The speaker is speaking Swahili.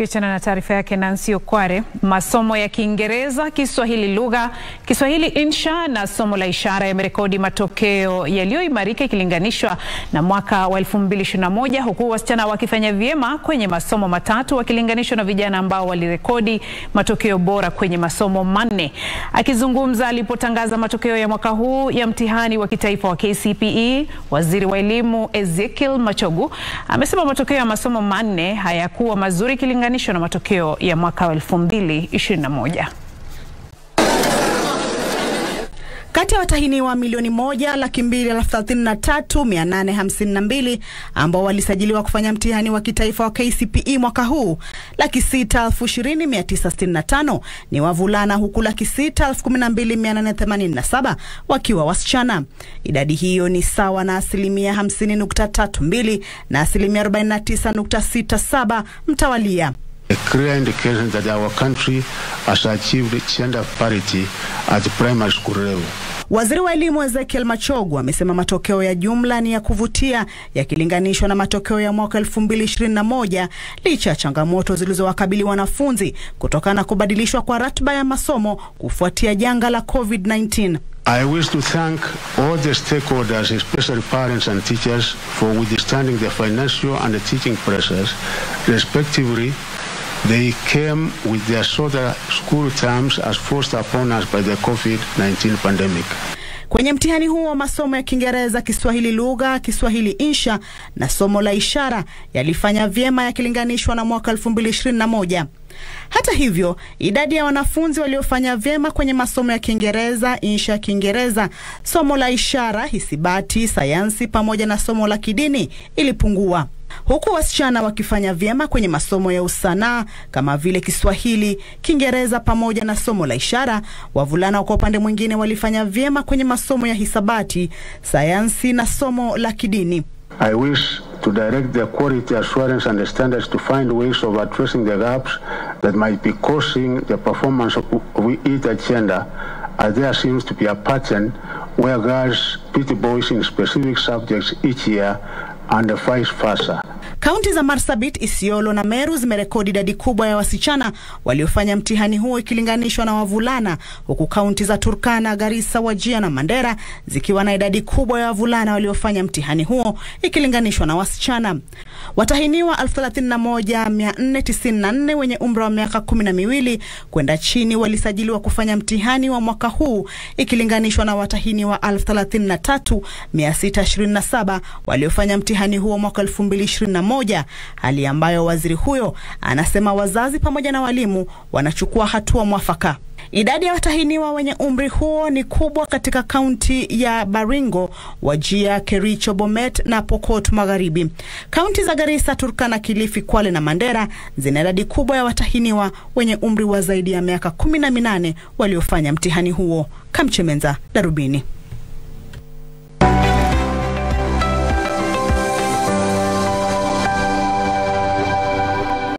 Tukiachana na taarifa yake Nancy Okware, masomo ya Kiingereza, Kiswahili lugha, Kiswahili insha na somo la ishara yamerekodi matokeo yaliyoimarika ikilinganishwa na mwaka wa 2021 huku wasichana wakifanya vyema kwenye masomo matatu wakilinganishwa na vijana ambao walirekodi matokeo bora kwenye masomo manne. Akizungumza alipotangaza matokeo ya mwaka huu ya mtihani wa kitaifa wa KCPE, waziri wa elimu Ezekiel Machogu amesema matokeo ya masomo manne hayakuwa mazuri ikilinganishwa na matokeo ya mwaka wa 2021. Kati ya watahiniwa milioni moja laki mbili elfu thelathini na tatu mia nane hamsini na mbili ambao walisajiliwa kufanya mtihani wa kitaifa wa KCPE mwaka huu, laki sita elfu ishirini mia tisa sitini na tano ni wavulana huku laki sita elfu kumi na mbili mia nane themanini na saba wakiwa wasichana. Idadi hiyo ni sawa na asilimia hamsini nukta tatu mbili na asilimia arobaini na tisa nukta sita saba mtawalia. A clear indication that our country has achieved gender parity at primary school level. Waziri wa elimu Ezekiel Machogu amesema matokeo ya jumla ni ya kuvutia yakilinganishwa na matokeo ya mwaka 2021 licha ya changamoto zilizowakabili wanafunzi kutokana na kubadilishwa kwa ratiba ya masomo kufuatia janga la COVID-19. I wish to thank all the stakeholders, especially parents and teachers, for withstanding the financial and the teaching pressures, respectively. They came with their shorter school terms as forced upon us by the COVID-19 pandemic. Kwenye mtihani huo wa masomo ya Kiingereza, Kiswahili lugha, Kiswahili insha na somo la ishara yalifanya vyema yakilinganishwa na mwaka 2021. Hata hivyo, idadi ya wanafunzi waliofanya vyema kwenye masomo ya Kiingereza, insha ya Kiingereza, somo la ishara, hisabati, sayansi pamoja na somo la kidini ilipungua huku wasichana wakifanya vyema kwenye masomo ya usanaa kama vile Kiswahili, Kiingereza pamoja na somo la ishara. Wavulana kwa upande mwingine walifanya vyema kwenye masomo ya hisabati, sayansi na somo la kidini. I wish to direct the quality assurance and the standards to find ways of addressing the gaps that might be causing the performance of, of either gender as there seems to be a pattern where girls beat boys in specific subjects each year and vice versa. Kaunti za Marsabit, Isiolo na Meru zimerekodi idadi kubwa ya wasichana waliofanya mtihani huo ikilinganishwa na wavulana, huku kaunti za Turkana, Garissa, Wajia na Mandera zikiwa na idadi kubwa ya wavulana waliofanya mtihani huo ikilinganishwa na wasichana. Watahiniwa 31494 wenye umri wa miaka kumi na miwili kwenda chini walisajiliwa kufanya mtihani wa mwaka huu ikilinganishwa na watahiniwa 33627 waliofanya mtihani huo mwaka 2021, hali ambayo waziri huyo anasema wazazi pamoja na walimu wanachukua hatua mwafaka. Idadi ya watahiniwa wenye umri huo ni kubwa katika kaunti ya Baringo, Wajia, Kericho, Bomet na Pokot Magharibi. Kaunti za Garissa, Turkana, Kilifi, Kwale na Mandera zina idadi kubwa ya watahiniwa wenye umri wa zaidi ya miaka kumi na minane waliofanya mtihani huo. Kamchemenza, Darubini.